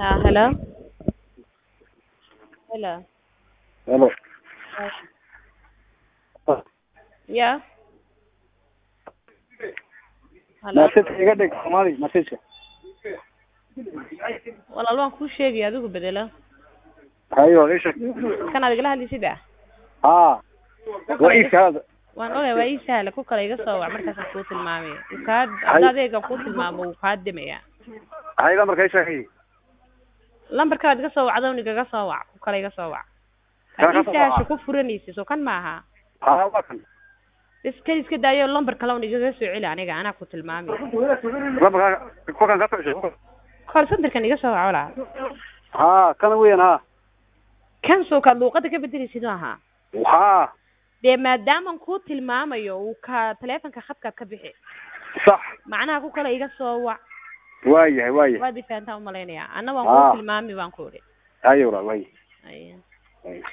Ah, hello. Hello. Hello. Yeah. Hello. Message iga dhig Soomaali message. Walaal waan kuu sheegay adigu bedelo. Hayo isha. Kan aad igala hadlaysid ah. Ha. Waa ii kaada. Waan ogahay waa ii sahla ku kale iga soo wac markaasaan kuu tilmaamay. Uu kaa hadda adeega kuu tilmaamo wuu kaa dimaya. Hayda markay shaqeeyay. Lambarkaad iga soo wacdo igaga soo wac ku kale iga soo wac. Kaa ka Hadii soo sahasha waca. ku furanaysid soo kan maaha. Ha waa kan. Iska iska daayo lambar kale un igaga soo celi aniga anaa ku tilmaamay. Laba ku kan ka tashay. Call centerkan iga soo wac walaal. Ha kan weyn ha. Kan soo ka luuqada ka bedelaysid maaha. Ha. dee maadaaman kuu tilmaamayo uu ka taleefanka khadkaad ka bixi Sax. macnaha ku kale iga soo wac Waa yahay waa yahay. waad ifahantaa umalaynaya anna waan Ah. kuu tilmaami baan ku idhi Hayo waa yahay. Aya. Hayo.